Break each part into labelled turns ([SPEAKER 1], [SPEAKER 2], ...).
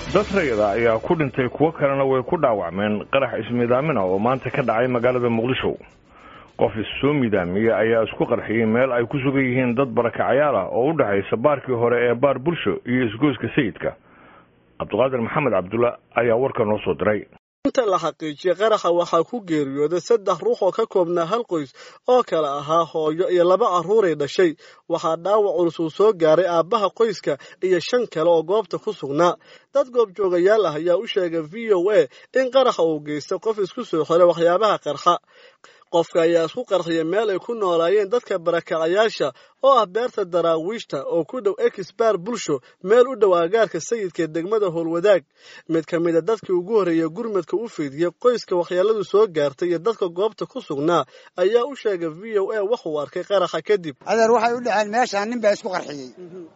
[SPEAKER 1] dad rayada ayaa ku dhintay kuwo kalena way ku dhaawacmeen qarax ismiidaamina oo maanta ka dhacay magaalada muqdisho qof issoo midaamiya ayaa isku qarxiyey meel ay ku sugan yihiin dad barakacayaal ah oo u dhexaysa baarkii hore ee baar bulsho iyo isgoyska sayidka cabdiqaadir maxamed cabdulla ayaa warka noo soo diray
[SPEAKER 2] inta la xaqiijiyey qaraxa waxaa ku geeriyooday saddex ruux oo ka koobnaa hal qoys oo kale ahaa hooyo iyo laba carruuray dhashay waxaa dhaawac culus uu soo gaaray aabbaha qoyska iyo shan kale oo goobta ku sugnaa dad goobjoogayaal ah ayaa u sheegay v o a in qaraxa uu geystay qof isku soo xiray waxyaabaha qarxa qofka ayaa isku qarxiyay meel ay ku noolaayeen dadka barakacayaasha oo ah beerta daraawiishta oo ku dhow exbaar bulsho meel u dhow aagaarka sayidka ee degmada howlwadaag mid ka mid a dadkii ugu horreeyay gurmadka u fiidiyey qoyska waxyeeladu soo gaartay iyo dadka goobta ku sugnaa ayaa u sheegay v o a waxuu arkay qaraxa kadib
[SPEAKER 3] adeer waxay u dhaceen meeshaan nin baa isku qarxiyey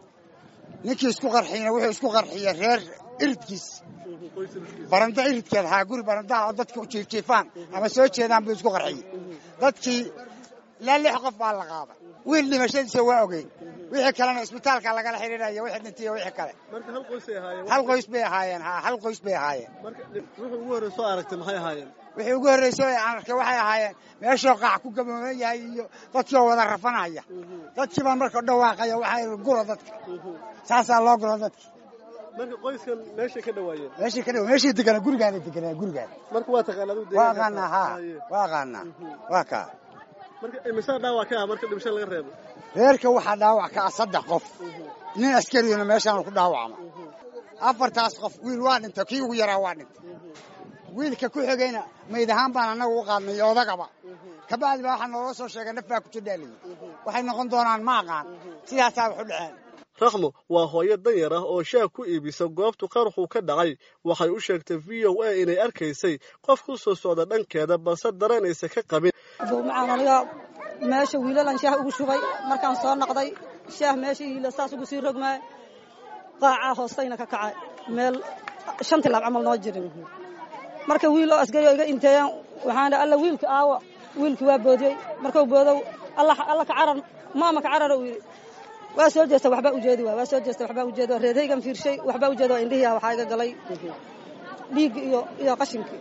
[SPEAKER 3] ninkii isku qarxiyeyna wuxuu isku qarxiyey reer iridkiis baranda iridkeed haa guri barandaha oo dadka jiifjiifaan ama soo jeedaan buu isku qarxiyey dadkii ilaa lix qof baa la qaaday wiil dhimashadiisa waa ogeyn wixii kalena isbitaalka lagala xidhiidhaya wixii dhintay iyo wixii kale hal qoys bay ahaayeen haa hal qoys bay ahaayeen
[SPEAKER 2] wuxuu ugu horrey soo aragtay maxay ahaayeen
[SPEAKER 3] wixii ugu horreyso aan arkay waxay ahaayeen meeshoo qaac ku gabooban yahay iyo dadkioo wada rafanaya dadkii baan marka dhawaaqaya waxaa gura dadka saasaa loo guro dadki
[SPEAKER 2] marka qoyskan meeshay ka dhawaayeen
[SPEAKER 3] meeshii ka dhawa meeshii deganaa gurigaana deganaa gurigaan
[SPEAKER 2] marka waa taqaanaa aduu
[SPEAKER 3] waa aqaanaa haa waa aqaanaa waa kaa
[SPEAKER 2] marka imisaa dhaawac ka ah marka dhimasho laga reebo
[SPEAKER 3] reerka waxaa dhaawac ka ah saddex qof nin askariyuna meeshaan ku dhaawacma afartaas qof wiil waa dhintay kii ugu yaraa waa dhintay wiilka ku xigayna mayd ahaan baan annaga u qaadnay odagaba kabacdi baa waxaa nooga soo sheegay naf baa ku jidhaaliyi waxay noqon doonaan ma aqaan sidaasaa wax u dhaceen
[SPEAKER 2] rakhmo waa hooyo danyar ah oo shaah ku iibisa goobtu qaraxuu ka dhacay waxay u sheegtay v o a inay arkaysay qof ku soo socda dhankeeda balse daranaysa ka qabin
[SPEAKER 4] macaan aniga meesha wiilalan shaah ugu shubay markaan soo naqday shaah meesha hiila saas ugu sii rogmaay qaacaa hoostayna ka kacay meel shan tilaab camal noo jirin marka wiil oo asgari oo iga inteeyaan waxaan alla wiilka aawo wiilkii waa boodiyey markuu boodow alla ka carar maama ka carara uu yidhi waa soo jeesta waxbaa ujeedi waa waa soo jeesta waxbaa ujeedi reerhaygan fiirshay waxbaa ujeedi waa indhihiya waxaa iga galay dhiigga iyo iyo qashinkii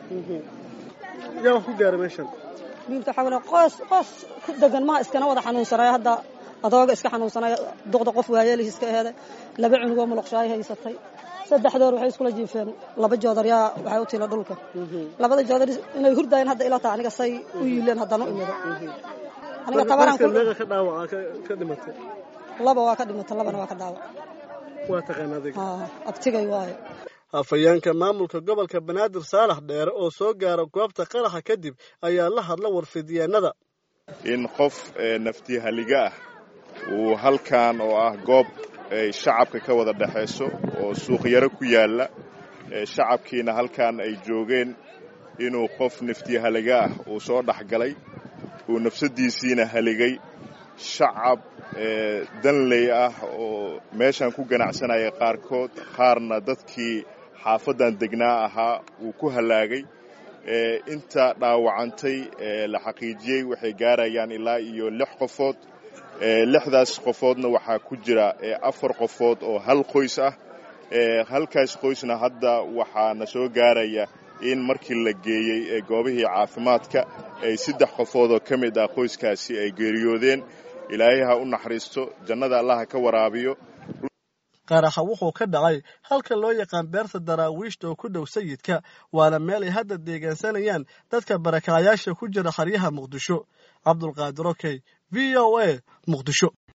[SPEAKER 2] yaa wax ku gaaray meeshan
[SPEAKER 4] wiilka waxaa qoos qoos ku degan maha iskana wada xanuunsanaya hadda adooga iska xanuunsanaya duqda qof waayeelihi iska eheday laba cunugoo muluqshaayo haysatay saddexdoor waxay iskula jiifeen laba joodar yaa waxay u tila dhulka labada joodar inay hurdaayeen hadda ila taha aniga say u yiileen haddana u imido aniga tabaraan
[SPEAKER 2] meeqa ka dhaawaca ka dhimatay
[SPEAKER 4] laba waa ka dhimata labana waa ka dhaawac
[SPEAKER 2] waa taqaan adiga
[SPEAKER 4] abtigay waayo
[SPEAKER 2] afhayeenka maamulka gobolka banaadir saalax dheere oo soo gaara goobta qaraxa kadib ayaa la hadla warfidyeennada
[SPEAKER 5] in qof nafti haliga ah uu halkan oo ah goob ay shacabka ka wada dhexayso oo suuqyaro ku yaalla shacabkiina halkan ay joogeen inuu qof nafti haliga ah uu soo dhex galay uu nafsaddiisiina haligay shacab danley ah oo meeshan ku ganacsanaya qaarkood qaarna dadkii xaafaddan degnaa ahaa uu ku hallaagay inta dhaawacantay la xaqiijiyey waxay gaarayaan ilaa iyo lix qofood lixdaas qofoodna waxaa ku jira afar qofood oo hal qoys ah halkaas qoysna hadda waxaana soo gaaraya in markii la geeyey goobihii caafimaadka ay saddex qofood oo ka mid ah qoyskaasi ay geeriyoodeen ilaahay ha u naxariisto jannada allaha ka waraabiyo
[SPEAKER 2] qaraxa wuxuu ka dhacay halka loo yaqaan beerta daraawiishta oo ku dhow sayidka waana meel ay hadda deegaansanayaan dadka barakacayaasha ku jira xaryaha muqdisho cabdulqaadir okey v o a muqdisho